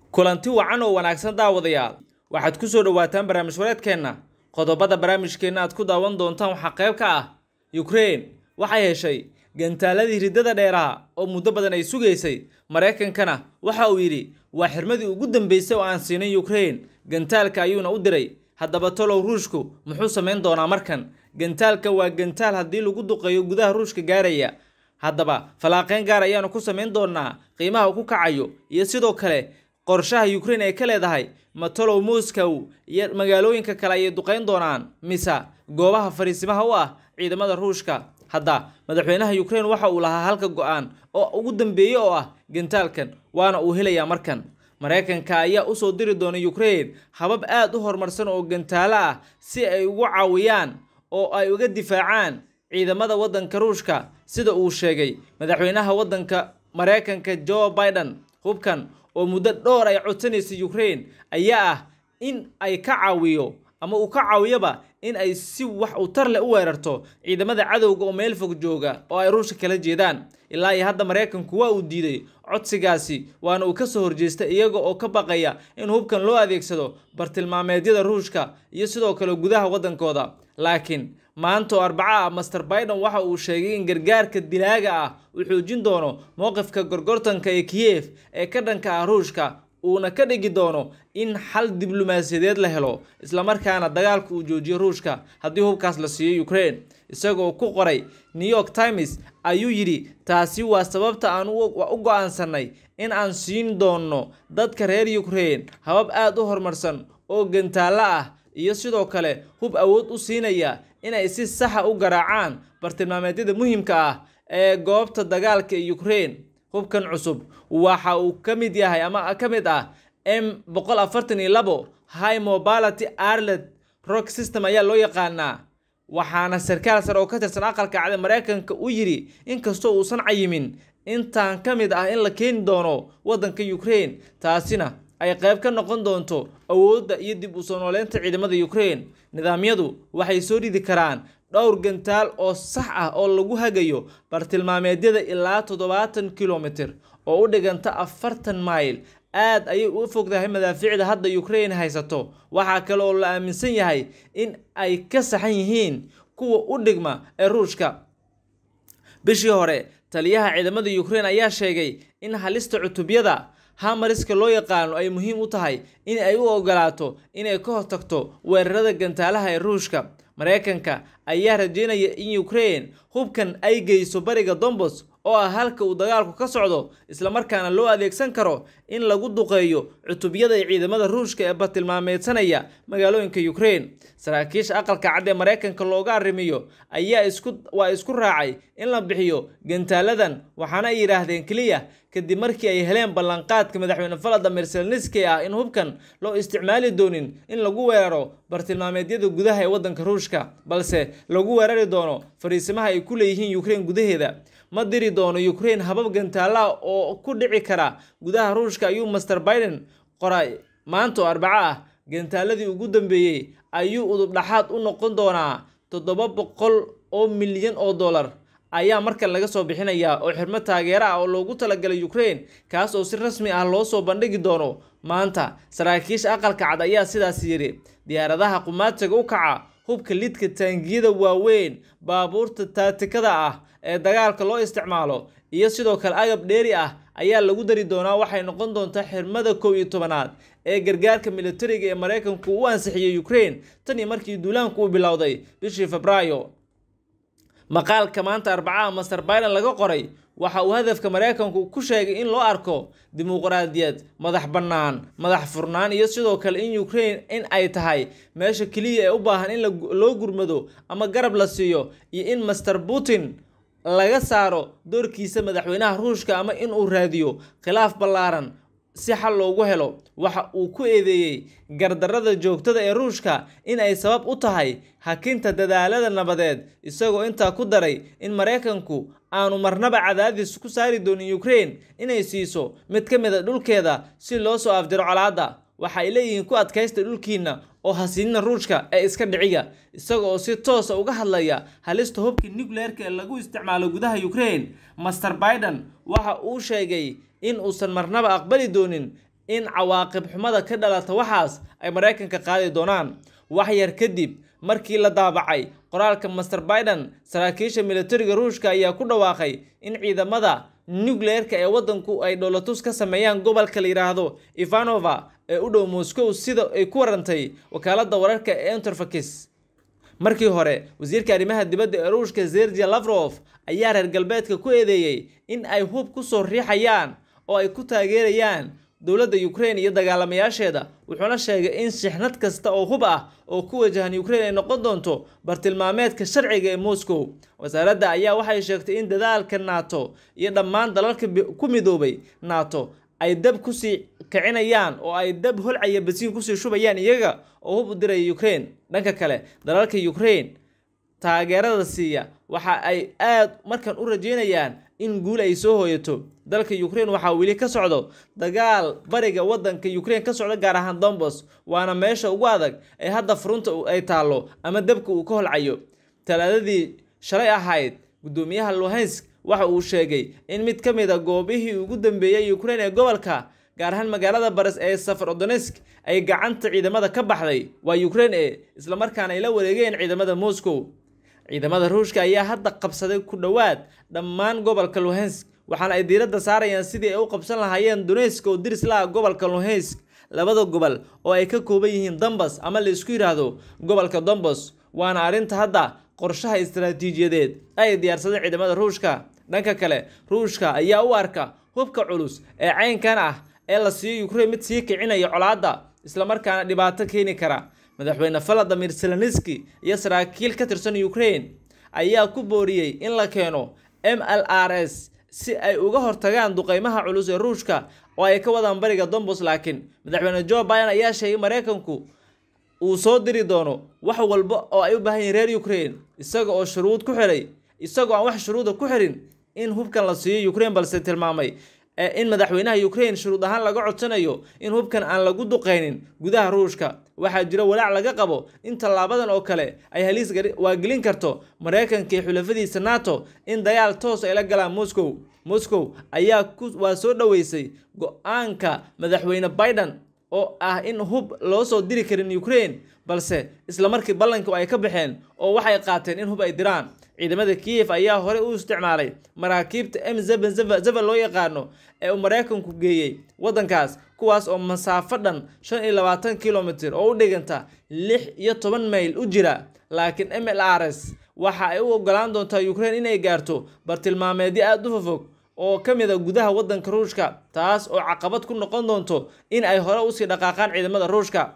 kulanti wacan oo wanaagsan daawadayaal waxaad ku soo dhowaataan barnaamij wareedkeenna qodobada barnaamijkeenna aad ku daawan doontaan waxaa qayb ka ah yukrain waxay heshay gantaaladii riddada dheeraha oo muddo badan ay sugaysay maraykankana waxa uu yidhi waa xirmadii ugu dambeysay oo aan siinay yukrain gantaalka ayuuna u diray haddaba tolow ruushku muxuu samayn doonaa markan gantaalka waa gantaal haddii lagu duqeeyo gudaha ruushka gaaraya haddaba fallaaqeyn gaar ayaanu ku samayn doonaa qiimaha uu ku kacayo iyo sidoo kale qorshaha yukrain ay ka leedahay matolow moscow iyo magaalooyinka kale ayay duqeyn doonaan mise goobaha fariisimaha u ah ciidamada ruushka hadda madaxweynaha yukrain waxa uu lahaa halka go-aan oo ugu dambeeye oo ah gantaalkan waana uu helayaa markan maraykanka ayaa usoo diri doona yukrain habab aad u horumarsan oo gantaalo ah si ay ugu caawiyaan oo ay uga difaacaan ciidamada waddanka ruushka sida uu sheegay madaxweynaha waddanka maraykanka joe biden hubkan oo muddo dhowr ay codsanaysay yukrain ayaa ah in ay ka caawiyo ama uu ka caawiyoba in ay si wax u tar leh u weerarto ciidamada cadowga oo meel fog jooga oo ay ruushka kala jeedaan ilaa iyo hadda maraykanku waa uu diiday codsigaasi waana uu kasoo horjeestay iyaga oo ka baqaya in hubkan loo adeegsado bartilmaameedyada ruushka iyo sidoo kale gudaha waddankooda laakiin maanta oo arbaca ah master biden waxa uu sheegay in gargaarka dilaaga ah uu xoojin doono mowqifka gorgortanka ee kiyef ee ka dhanka ah ruushka uuna ka dhigi doono in xal diblomaasiyadeed la helo islamarkaana dagaalka uu joojiyo ruushka haddii hubkaas la siiyo ukraine isagoo ku qoray new york times ayuu yidhi taasi waa sababta aan u go-aansanay in aan siin doonno dadka reer ukraine habab aad u horumarsan oo gantaalo ah iyo sidoo kale hub awood u siinaya inay si saxa u garaacaan bartilmaameedyada muhiimka ah ee goobta dagaalka ee ukraine hubkan cusub waxa uu ka mid yahay ama ka mid ah m boqol afartan iyo labo high mobility arlet rock system ayaa loo yaqaanaa waxaana sarkaal sare oo ka tirsan aqalka cade maraykanka u yidhi inkastoo uusan cayimin intaan ka mid ah in la keeni doono waddanka ukraine taasina ay qayb ka noqon doonto awoodda iyo dib u soo nooleynta ciidamada ukraine nidaamyadu waxay soo ridi karaan dhowr gantaal oo sax ah oo lagu hagayo bartilmaameedyada ilaa toddobaatan kilomitir oo u dhiganta afartan mayl aad ayay u fogtahay madaafiicda hadda ukraine haysato waxaa kale oo la aaminsan yahay in ay ka saxan yihiin kuwa u dhigma ee ruushka bishii hore taliyaha ciidamada ukraine ayaa sheegay in halista cutubyada hamariska loo yaqaano ay muhiim u tahay in ay u ogolaato inay ka hortagto weerarada gantaalaha ee ruushka maraykanka ayaa rajeynaya in ukraine hubkan ay geyso bariga dombos oo ah halka uu dagaalku ka socdo islamarkaana loo adeegsan karo in lagu duqeeyo cutubyada ciidamada ruushka ee bartilmaameedsanaya magaalooyinka ukraine saraakiisha aqalka cad ee maraykanka looga arrimiyo ayaa isku waa isku raacay in la bixiyo gantaaladan waxaana ay yidhaahdeen keliya kadib markii ay heleen ballanqaadka madaxweyne valadimir selniski ah in hubkan loo isticmaali doonin in lagu weeraro bartilmaameedyada gudaha ee waddanka ruushka balse lagu weerari doono fariisimaha ay ku leeyihiin ukraine gudaheeda ma diri doono ukraine habab gantaalaha oo ku dhici kara gudaha ruushka ayuu master biden qoray maanta oo arbaco ah gantaaladii ugu dambeeyey ayuu udub dhaxaad u noqon doonaa toddoba boqol oo milyan oo dollar ayaa markan laga soo bixinayaa oo xirmo taageero ah oo loogu talagalay ukraine kaas oo si rasmi ah loo soo bandhigi doono maanta saraakiisha aqalka cad ayaa sidaas yidhi diyaaradaha qumaatiga u kaca hubka lidka taangiyada waaweyn baabuurta taatikada ah ee dagaalka loo isticmaalo iyo sidoo kale agab dheeri ah ayaa lagu dari doonaa waxay noqon doontaa xirmada kow iyo tobanaad ee gargaarka militariga ee maraykanku u ansixiyey ukraine tan iyo markii duulaanku uu bilowday bishii febraayo maqaalka maanta arbacaha master biden laga qoray waxa uu hadafka maraykanku ku sheegay in loo arko dimuqraadiyad madax bannaan madax furnaan iyo sidoo kale in ukraine in ay tahay meesha keliya ee u baahan in loo gurmado ama garab la siiyo iyo in master putin laga saaro doorkiisa madaxweynaha ruushka ama in uu raadiyo khilaaf ballaaran si xal loogu helo waxa uu ku eedeeyey gardarrada joogtada ee ruushka in ay sabab u tahay hakinta dadaalada nabadeed isagoo intaa ku daray in maraykanku aanu marnaba cadaadis ku saari doonin ukraine inay siiso mid ka mid a dhulkeeda si loo soo afjaro colaadda waxa ay leeyihiin ku adkaysta dhulkiina oo hasiinina ruushka ee iska dhiciga isaga oo si toosa uga hadlaya halista hubka nucleerka ee lagu isticmaalo gudaha ukraine master biden waxa uu sheegay in uusan marnaba aqbali doonin in cawaaqib xumada ka dhalata waxaas ay maraykanka qaadi doonaan wax yar kadib markii la daabacay qoraalka master biden saraakiisha militariga ruushka ayaa ku dhawaaqay in ciidamada nucleerka ee waddanku ay dhowlatus ka sameeyaan gobolka la yidhaahdo ivanova ee u dhow moscow sida ay ku warantay wakaaladda wararka ee interfakis markii hore wasiirka arrimaha dibadda ee ruushka zergia lavrov ayaa reer galbeedka ku eedeeyey in ay hub ku soo riixayaan oo ay ku taageerayaan dowladda ukraine iyo dagaalamayaasheeda wuxuuna sheegay in shixnad kasta oo hub ah oo ku wajahan ukraine ay noqon doonto bartilmaameedka sharciga ee moscow wasaaradda ayaa waxay sheegtay in dadaalka nato iyo dhammaan dalalka ku midoobay nato ay dab kusii kicinayaan oo ay dab holcaya basiin kusii shubayaan iyaga oo hub u diraya ukraine dhanka kale dalalka ukraine taageerada siiya waxa ay aad markan u rajeynayaan in guul ay soo hooyato dalka ukraine waxaa weli ka socdo dagaal bariga waddanka ukraine ka socda gaar ahaan dombos waana meesha ugu adag ee hadda furunta ay taallo ama dabka uu ka holcayo talaadadii shalay ahayd guddoomiyaha luhansk waxa uu sheegay in mid ka mid a goobihii ugu dambeeyey ukraine ee gobolka gaar ahaan magaalada bares ee safarodonesk ay gacanta ciidamada ka baxday waa ukraine e islamarkaana ay la wareegeen ciidamada moscow ciidamada ruushka ayaa hadda qabsaday ku dhowaad dhammaan gobolka luhansk waxaana ay diiradda saarayaan sidii ay u qabsan lahaayeen donetsk oo diris la ah gobolka luhansk labada gobol oo ay ka kooban yihiin dambas ama la isku yidhaahdo gobolka dombos waana arrinta hadda qorshaha istaraatiijiyadeed ay diyaarsadeen ciidamada ruushka dhanka kale ruushka ayaa u arka hubka culus ee caynkan ah ee la siiyo ukraine mid sii kicinaya colaadda islamarkaana dhibaato keeni kara madaxweyne valadimir zelenski iyo saraakiil ka tirsan ukraine ayaa ku booriyey in la keeno m l r s si ay uga hortagaan duqeymaha culus ee ruushka oo ay ka wadaan bariga dombos laakiin madaxweyne joe biden ayaa sheegay maraykanku uu soo diri doono wax walba oo ay u baahan yihin reer ukraine isaga oo shuruud ku xiray isagoo aan wax shuruuda ku xirin in hubkan la siiyo ukraine balse tilmaamay in madaxweynaha ukraine shuruud ahaan laga codsanayo in hubkan aan lagu duqeynin gudaha ruushka waxaa jira walaac laga qabo in tallaabadan oo kale ay haliis waagelin karto maraykanka iyo xulafadiisa nato in dagaal toos ay la galaan moscow moscow ayaa waa soo dhoweysay go-aanka madaxweyne biden oo ah in hub loo soo diri karin ukraine balse isla markii ballanka ay ka baxeen oo waxay qaateen in hub ay diraan ciidamada kiyef ayaa horey u isticmaalay maraakiibta m zeben zeven loo yaqaano ee uu maraykanku geeyey waddankaas kuwaas oo masaafo dhan shan iyo labaatan kilomitr oo u dhiganta lix iyo toban mayl u jira laakiin m l r s waxa ay u ogolaan doontaa ukraine inay gaarto bartilmaameedyo aada u fofog oo ka mid a gudaha waddanka ruushka taas oo caqabad ku noqon doonto in ay hore usii dhaqaaqaan ciidamada ruushka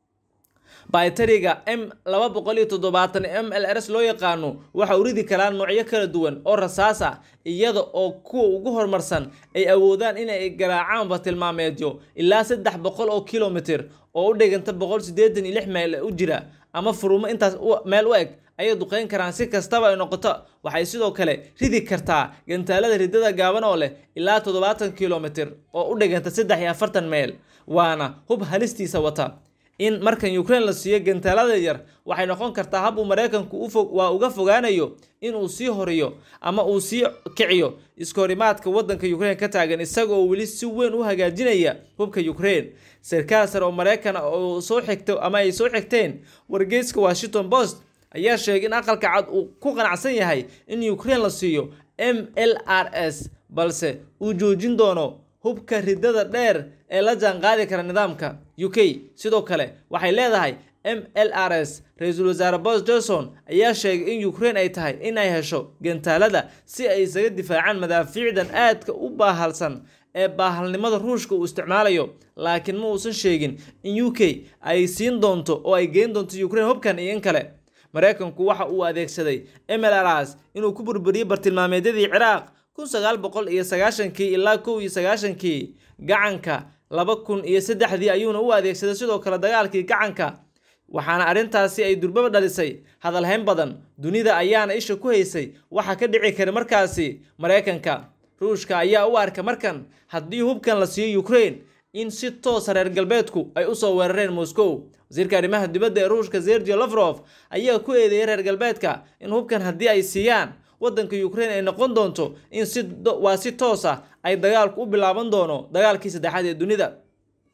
baytariga m laba boqol iyo toddobaatan m l rs loo yaqaano waxa uu ridi karaa noocyo kala duwan oo rasaas ah iyada oo kuwa ugu horumarsan ay awoodaan inay garaacaan bartilmaameedyo ilaa saddex boqol oo kilomitr oo u dhiganta boqol siddeetan iyo lix meyl u jira ama furumo intaas meel u eg ayay duqeyn karaan si kastaba ay noqoto waxay sidoo kale ridi kartaa gantaalada ridada gaaban oo leh ilaa toddobaatan kilomitr oo u dhiganta saddex iyo afartan meyl waana hub halistiisa wata in markan ukraine la siiyo gantaalada yar waxay noqon kartaa hab uu maraykanku waa uga fogaanayo inuu sii horiyo ama uu sii kiciyo iskahorimaadka waddanka ukraine ka taagan isagaoo weli si weyn u hagaajinaya hubka ukraine sarkaal sare oo maraykan oo soo xigto ama ay soo xigteen wargeyska washington post ayaa sheegay in aqalka cad uu ku qanacsan yahay in ukraine la siiyo m l r s balse uu joojin doono hubka ridada dheer ee la jaanqaadi kara nidaamka u k sidoo kale waxay leedahay m l r s ra-iisul wasaare bos johnson ayaa sheegay in ukraine ay tahay inay hesho gantaalada si ay isaga difaacaan madaafiicdan aadka u baahalsan ee baahalnimada ruushka uu isticmaalayo laakiin ma uusan sheegin in u k ay siin doonto oo ay geyn doonto ukraine hubkan iyo in kale maraykanku waxa uu adeegsaday m l r s inuu ku burburiyey bartilmaameedyadii ciraaq kun sagaal boqol iyo sagaashankii ilaa kow iyo sagaashankii gacanka laba kun iyo saddexdii ayuuna u adeegsaday sidoo kale dagaalkii gacanka waxaana arrintaasi ay durbaba dhalisay hadalhayn badan dunida ayaana isha ku haysay waxa ka dhici kara markaasi maraykanka ruushka ayaa u arka markan haddii hubkan la siiyo ukraine in si toosa reer galbeedku ay usoo weerareen moscow wasiirka arrimaha dibadda ee ruushka sergio lafrof ayaa ku eedeeyay reer galbeedka in hubkan haddii ay siiyaan waddanka ukraine ay noqon doonto in si waa si toos ah ay dagaalku u bilaaban doono dagaalkii saddexaad ee dunida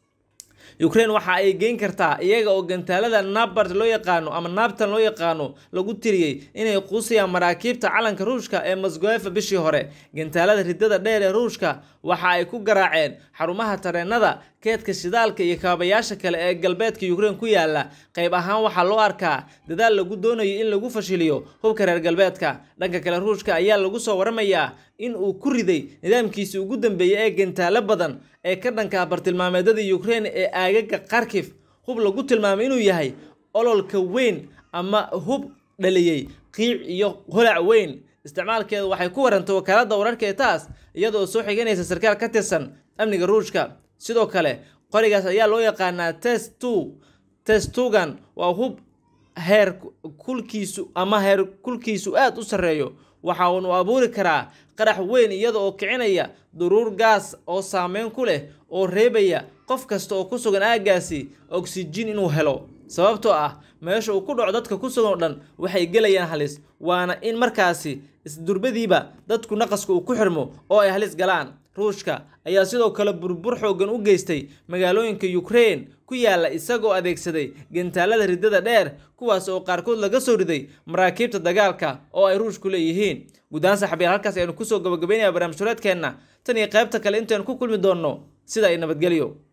ukraine waxa ay geyn kartaa iyaga oo gantaalada nabart loo yaqaano ama nabtan loo yaqaano lagu tiriyey inay quusayaan maraakiibta calanka ruushka ee mosgoefa bishii hore gantaalada ridada dheer ee ruushka waxa ay ku garaaceen xarumaha tareenada keedka shidaalka iyo kaabayaasha kale ee galbeedka ukraine ku yaala qayb ahaan waxaa loo arkaa dadaal lagu doonayo in lagu fashiliyo hubka reer galbeedka dhanka kale ruushka ayaa lagu soo waramayaa in uu ku riday nidaamkiisii ugu dambeeyey ee gantaalo badan ee ka dhanka bartilmaameedada ukraine ee aagaga kharkif hub lagu tilmaamay inuu yahay ololka weyn ama hub dhaliyey qiic iyo holac weyn isticmaalkeedu waxay ku warantay wakaaladda wararka ee taas iyadoo soo xiganaysa sarkaal ka tirsan amniga ruushka sidoo kale qorigaas ayaa loo yaqaanaa test two testugan waa hub heer kulkiisu ama heer kulkiisu aada u sarreeyo waxa uunu abuuri karaa qarax weyn iyada oo kicinaya duruur gaas oo saameyn ku leh oo reebaya qof kasta oo ku sugan aaggaasi oksijiin inuu helo sababtoo ah meesha uu ku dhaco dadka ku sugan oo dhan waxay gelayaan halis waana in markaasi isdurbadiiba dadku naqaska uu ku xirmo oo ay halis galaan ruushka ayaa sidoo kale burbur xoogan u geystay magaalooyinka ukraine ku yaala isagoo adeegsaday gantaalada ridada dheer kuwaas oo qaarkood laga soo riday maraakiibta dagaalka oo ay ruushku leeyihiin guddaan saxabiyaal halkaas aynu kusoo gabagabaynaya barnaamij hureedkeenna tan iyo qaybta kale intaynu ku kulmi doonno sida ay nabadgelyo